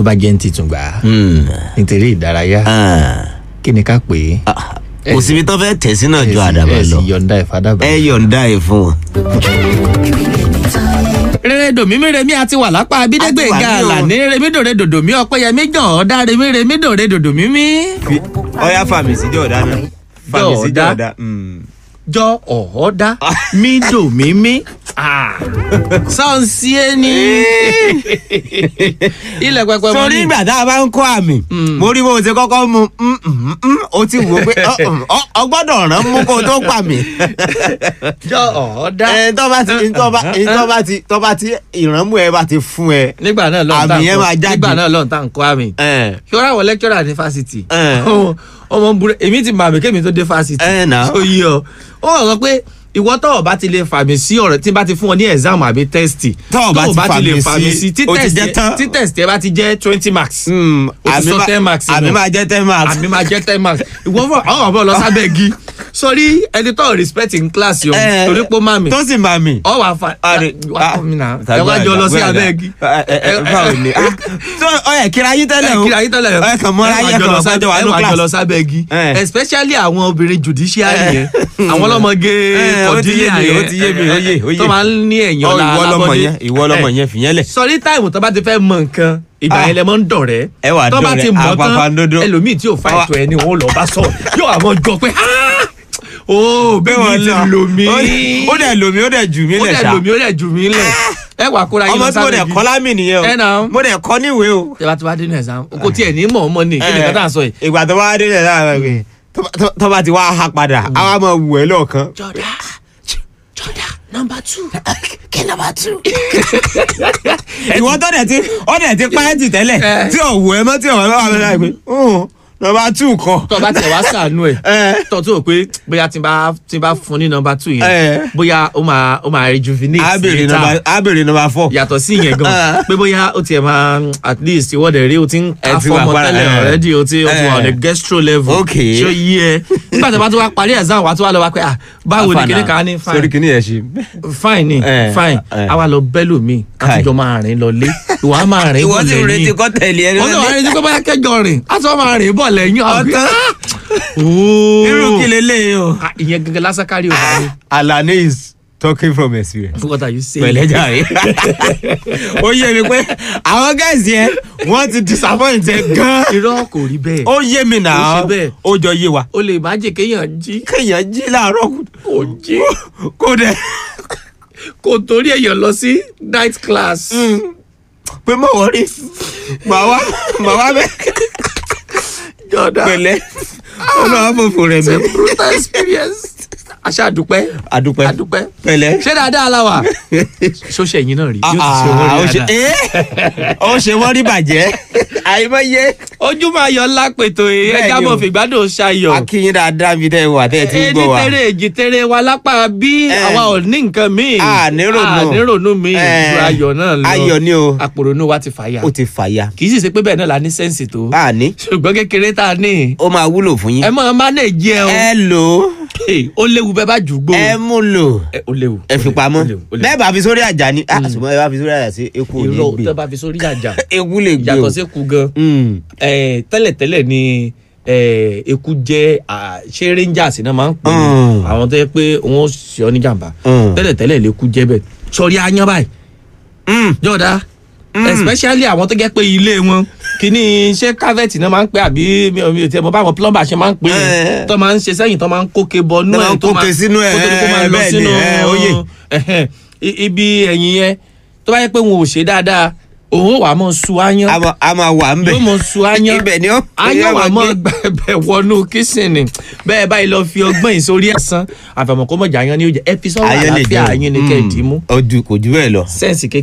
tó bá jẹ́ ń titun gbà á Hmm. nítorí ìdárayá Ah. kí ni ká pè é. Ah, kò síbi tó fẹ́ tẹ̀ sí náà ju àdàbà ẹ sì lọ yọ̀ǹda ẹ̀ fàdàbà. ẹ yọ̀ǹda ẹ̀ fún wọn. rere dòmí remi àti wà lápá abídẹ́gbẹ̀ A ti wà ní o. gààlà ní remi dòre dòdòmí ọ̀pẹ́yẹmí jàn ọ̀dá remi remi dòre dòdòmí mí. ọyá fàmì sí jọ̀ọ́dá náà fàmì sí Jọ̀ọ́dá. jọ ọ̀ọ́dá mí dòmí mí. sọ́ọ̀nsì ẹni. ilẹ̀ pẹpẹ mọ́ sórí ni. ìgbà tá a bá ń kọ́ àmì mo rí bó o ṣe kọ́kọ́ mu mm, mm, mm, o ti wò ó pé ọ, mm, ọ ọ gbọ́dọ̀ rán mú kó o tó pa mí. jọ ọ̀ọ́dá. ẹ tó bá ti tó bá tó bá ti tó bá ti ìrànmú ẹ bá ti fún ẹ. nígbà náà lọ́n tá àmì yẹn máa jáde. nígbà náà lọ́n tá n kọ́ àmì. ẹ kí wọ́n ráwọ̀ lẹ́kítọ́rà ní fásitì. ẹ ọmọ ń burú èmi ti màmí kémi tó dé fásitì. ẹ nà. ó yí ọ ó wà sọ pé ìwọ tọ́ ọ bá ti lè fàmì sí ọ̀rọ̀ tí n bá ti fún ọ ní exam àbí test Tọ́ ọ bá ti lè fàmì sí, tí ó ti test jẹ́ yẹ- tán. tí test yẹ bá ti jẹ́ twenty marks Mm, O ti àmì sọ má- 10 marks àmì nù. máa jẹ́ ten marks. àmì máa jẹ́ ten marks ìwọ fún àwọn ọ̀bọ̀ lọ sábẹ́ igi sọrí ẹni tó respect in class yọ Eh, torí pé ó má mi tó sì máa mì. ọ wà fa Àrè- wà fún mi náà ẹ tàbí wá jọ lọ sí àdá, abẹ́ àdá. igi. Ẹ- ẹ- ẹ, báwo ni? Ah, so ọ yẹ kíra yín tẹ́lẹ̀ o. ẹ kíra yín tẹ́lẹ̀ ẹ kàn mọ́ra ẹ wá yẹ jọ kàn lọ máa sábẹ́ jọ wà ẹ ní wá jọ lọ class. sábẹ́ igi Eh. especially àwọn obìnrin judiciary Eh. yẹn àwọn ọlọ́mọge Eh, ó ti yé kọ̀dílà mi, ó yẹn ti yé mi, ó yé, ó yé. tó máa ń ní ẹ̀yìn Ọ, ọ̀la ìwọ lọmọ alábọ́dé. yẹn ìwọ lọmọ Eh. yẹn fìyẹn lẹ̀. sọrí táìmù tó bá ti fẹ́ mọ nǹkan ìgbà Ah. yẹn lẹ mọ́ ń dọ̀rẹ́ Ẹ wà tó bá dọ̀rẹ́, ti mọ̀ tán àpàpàǹdodo. ẹlòmíì tí ò fa Àwa- ètò ẹni òun lọ bá sọ yóò àwọn jọ pé "Ah! ó bẹ́ẹ̀ wọ́n ni ti lọ. lò mí Ó dẹ̀- ó dẹ̀ lò mí ó dẹ̀ jù mí ó lẹ̀ dẹ̀ ṣá. lò mí ó dẹ̀ jù mí lẹ̀ ẹ wà kóra yín ọmọ lọ tí mo sábẹ́ dẹ̀ igi kọ́ lámì nìyẹn ẹ nà o ó. mo dẹ̀ kọ́ níwèé o. tẹ bá ti wá dé ní exam kò tiẹ̀ ní mọ̀ ọmọ ni kí ni Eh, kátà sọ yìí. ìgbà tó bá dé lẹ̀ láàárọ̀ pé tó bá- tó- tó bá ti wá ha padà àwa máa wù ẹ́ lọ́ọ̀kan. jọ̀dá jọ̀dá nọmba two. kí nọmba two. ìwọ tó dẹ̀ ti ọ dẹ̀ ti páẹ́tì tẹ́lẹ̀ Eh. tí ò wù ẹ́ mọ́ tí ò wà lọ́wọ́ mi láì pé nọmba two kan. tọ́ bá tẹ̀ wá sànú ẹ̀ Eh. tọ́ tó o pé bóyá tí n bá tí n bá fún ní nọmba two yẹn Eh. bóyá ó máa ó máa rejuvenate á béèrè later. nọmba á béèrè nọmba four. yàtọ̀ sí ìyẹn gan Ah. pé bóyá ó tiẹ̀ máa at least ìwọ́dẹ̀ rí o ti ń Ẹ ká ti wà fọmọ para- tẹ́lẹ̀ eh. already o ti o ti wà on a Eh. gastro level Okay. ṣé o yí ẹ nígbà tí a bá tún wá parí exam wa tún wá lọ wá pé ah báwo ni kíní kan á ní sórí fine kìíní yẹn ṣe. fine ni Eh, fine eh. àwa lọ bẹ́lò mi Kai. àtijọ́ máa rìn lọ lé ìwà á máa rìn ìwọ bọ̀ ti lẹ́yìn retí kọ́ tẹ̀lé ẹni wọ́n náà wá retí pé bóyá kẹjọ rìn á tún wá máa rìn bọ̀ lẹ́yìn Ọ̀tán. ooo irú kí leléyìí o. Ah, ìyẹn gẹ́gẹ́ lásán kárí o bá mi Alani is talking from experience. what are you saying. pẹ̀lẹ́ jàre. ó yé mi pé àwọn guys yẹn wọ́n ti disappoint ẹ gan. irọ́ kò rí bẹ́ẹ̀ ó yé mi Ó náà ṣe bẹ́ẹ̀. ó jọ yé wa. o lè má jẹ́ kéèyàn jí kéèyàn jí láàárọ̀ kò jí kó dẹ̀ kò torí èèyàn lọ sí night class. pé mọ̀ wọ́n rí màá wá màá wá bẹ́ẹ̀ jọ̀dá pẹ̀lẹ́ ọlọ́wọ́ fòfò rẹ̀ mi. brutal experience. aṣá àdúpẹ́ àdúpẹ́ àdúpẹ́ pẹ̀lẹ́. ṣé dáadáa la wà. ṣóṣe yín náà rí yóò ti ṣe owó Ah, ó rí ṣe dáadáa. eh, ó ṣe wọ́n rí bàjẹ́ àìmọye. ojú máa yọ ńlá pètò Bẹ́ẹ̀ni ẹja o. mọ̀ fìgbádùn ṣayọ̀. akínyìn dáadáa mi tẹ́ ẹ wà tẹ́ ẹ ti ń ẹni gbọ́ wa. tẹ́rẹ̀ èjì tẹ́rẹ̀ wa lápá bí Eh. àwa ò ní nǹkan míì. A ní rònú. a ní rònú míì Eh. ju ayọ̀ náà lọ. ayọ̀ ni o àpòrònú wa ti fàyà. ó ti fàya. kì í sì ṣe pé bẹ́ẹ̀ náà la ní sẹ́ǹsì tó. a ní ṣùgbọ́n kékeré tá a ní. ó máa wúlò fún yín. ẹ máa mánéèjì ẹ o. ẹ lò ó Hey, ó léwu bẹ́ẹ̀ bá jù gbó. ẹ mú lò Ẹ, ó léwu. ẹ fi pamọ́ ó léwu, ó léwu. bẹ́ẹ̀ bá fi sórí àjà ni ah ṣùgbọ́n ẹ bá fi sórí àjà sí eku ò ní irọ́ gbé tẹ́ bá fi sórí àjà. eku lè gbé o. yàtọ̀ sí ku gan. Mm. Eh, tẹ́lẹ̀tẹ́lẹ̀ ni eh, eku jẹ́ ah, ṣé rangers náà máa ń pè é Mm. àwọn tó yẹ pé wọ́n ṣe ọ́ níjàmbá Mm. tẹ́lẹ̀tẹ́lẹ̀ lẹ́kú jẹ́ bẹ́ẹ̀ sọrí ayán báyìí Mm. jọ̀dá especially àwọn tó jẹ́ pé ilé wọn kìíní ṣé cavity náà máa ń pè àbí mi ò mi ò tiẹ̀ mọ̀ báwọn plumber ṣe máa ń pè é Eh. tó máa ń ṣe sẹ́yìn tó máa ń kóke bọnú Tó máa ẹ̀ ń kóke sínú ẹ̀, kó tó di kó máa lọ bẹ́ẹ̀ ni, sínú eh, ó yé. ẹ̀hẹ́n, i- ibi ẹ̀yìn yẹn tó bá yẹ pé wọn ò ṣe dáadáa òun ò wá mọ̀ su ayán a máa- a máa wà ń bẹ̀. yóò mọ̀ su ayán ibẹ̀ ni ó. ayán wà mọ́ gbé. gbẹ̀bẹ̀ wọnú kíṣìnì bẹ́ẹ̀ báyìí lọ fi ọgbọ́n ìsórí ẹ̀sán àfẹ̀mọ̀kọ́mọ̀jà ayán ni ó jẹ́ ẹ fi sọ́wọ́ Ayán lè àlàáfíà dé o. yín ni kẹ́ ẹ̀ dì í mú Mm. Ó ju- kò jù bẹ́ẹ̀ lọ. sẹ́ǹsì kékeré